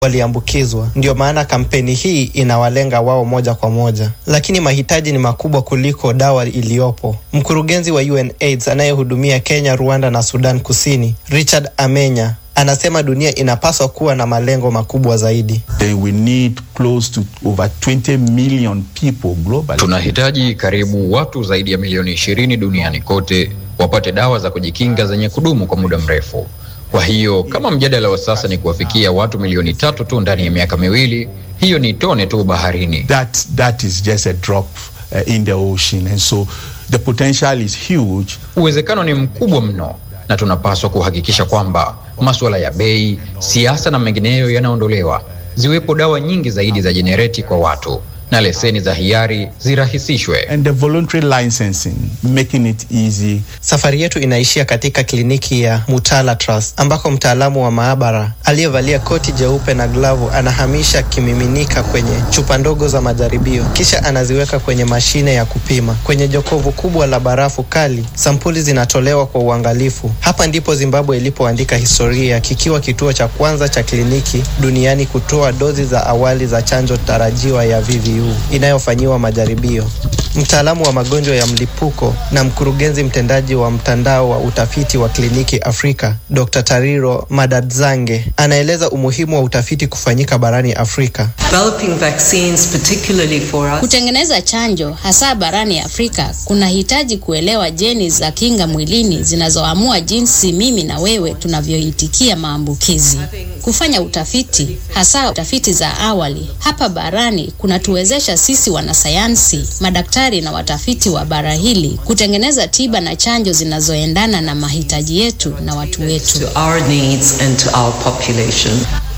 waliambukizwa. Ndio maana kampeni hii inawalenga wao moja kwa moja, lakini mahitaji ni makubwa kuliko dawa iliyopo. Mkurugenzi wa UNAIDS anayehudumia Kenya, Rwanda na Sudan Kusini, Richard Amenya anasema dunia inapaswa kuwa na malengo makubwa zaidi. They will need close to over 20 million people globally. Tunahitaji karibu watu zaidi ya milioni ishirini duniani kote wapate dawa za kujikinga zenye kudumu kwa muda mrefu. Kwa hiyo kama mjadala wa sasa ni kuwafikia watu milioni tatu tu ndani ya miaka miwili, hiyo ni tone tu baharini. That, that is just a drop uh, in the ocean and so the potential is huge. Uwezekano ni mkubwa mno, na tunapaswa kuhakikisha kwamba masuala ya bei, siasa na mengineyo yanaondolewa, ziwepo dawa nyingi zaidi za jenereti kwa watu na leseni za hiari zirahisishwe. And the voluntary licensing, making it easy. Safari yetu inaishia katika kliniki ya Mutala Trust ambako mtaalamu wa maabara aliyevalia koti jeupe na glavu anahamisha kimiminika kwenye chupa ndogo za majaribio, kisha anaziweka kwenye mashine ya kupima. Kwenye jokovu kubwa la barafu kali, sampuli zinatolewa kwa uangalifu. Hapa ndipo Zimbabwe ilipoandika historia, kikiwa kituo cha kwanza cha kliniki duniani kutoa dozi za awali za chanjo tarajiwa ya VVU inayofanyiwa majaribio. Mtaalamu wa magonjwa ya mlipuko na mkurugenzi mtendaji wa mtandao wa utafiti wa kliniki Afrika, Dr. Tariro Madadzange, anaeleza umuhimu wa utafiti kufanyika barani Afrika. Developing vaccines, particularly for us. Kutengeneza chanjo hasa barani Afrika kunahitaji kuelewa jeni za kinga mwilini zinazoamua jinsi mimi na wewe tunavyoitikia maambukizi. Kufanya utafiti, hasa tafiti za awali hapa barani, kunatuwezesha sisi wanasayansi, madaktari na watafiti wa bara hili kutengeneza tiba na chanjo zinazoendana na mahitaji yetu na watu wetu. To our needs and to our population.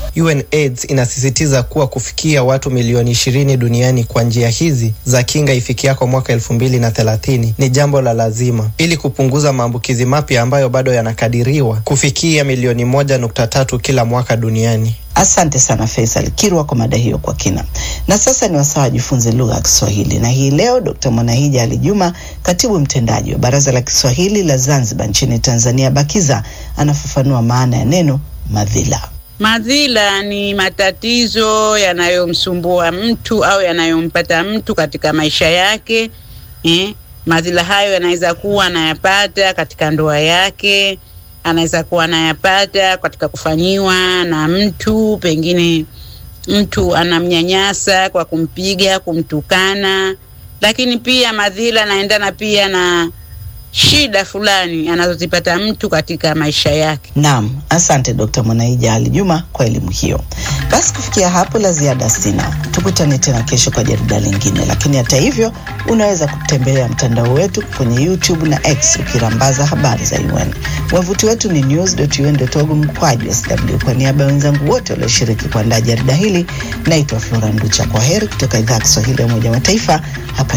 UNAIDS inasisitiza kuwa kufikia watu milioni ishirini duniani kwa njia hizi za kinga ifikiako mwaka elfu mbili na thelathini ni jambo la lazima ili kupunguza maambukizi mapya ambayo bado yanakadiriwa kufikia milioni moja nukta tatu kila mwaka duniani. Asante sana Faisal Kirwa kwa mada hiyo kwa kina. Na sasa ni wasaa wajifunze lugha ya Kiswahili, na hii leo Dr. Mwanahija Ali Juma, katibu mtendaji wa Baraza la Kiswahili la Zanzibar nchini Tanzania, BAKIZA, anafafanua maana ya neno madhila. Madhila ni matatizo yanayomsumbua mtu au yanayompata mtu katika maisha yake eh. Madhila hayo yanaweza kuwa anayapata katika ndoa yake, anaweza kuwa anayapata katika kufanyiwa na mtu, pengine mtu anamnyanyasa kwa kumpiga, kumtukana, lakini pia madhila yanaendana pia na shida fulani anazozipata mtu katika maisha yake. Naam, asante Dr. Mwanaija Ali Juma kwa elimu hiyo. Basi kufikia hapo la ziada sina. Tukutane tena kesho kwa jarida lingine, lakini hata hivyo unaweza kutembelea mtandao wetu kwenye YouTube na X ukirambaza habari za UN. Wavuti wetu ni news.un.org mkwaju sw. Kwa niaba ya wenzangu wote walioshiriki kuandaa jarida hili, naitwa Flora Nducha. Kwa heri kutoka idhaa ya Kiswahili ya Umoja wa Mataifa hapa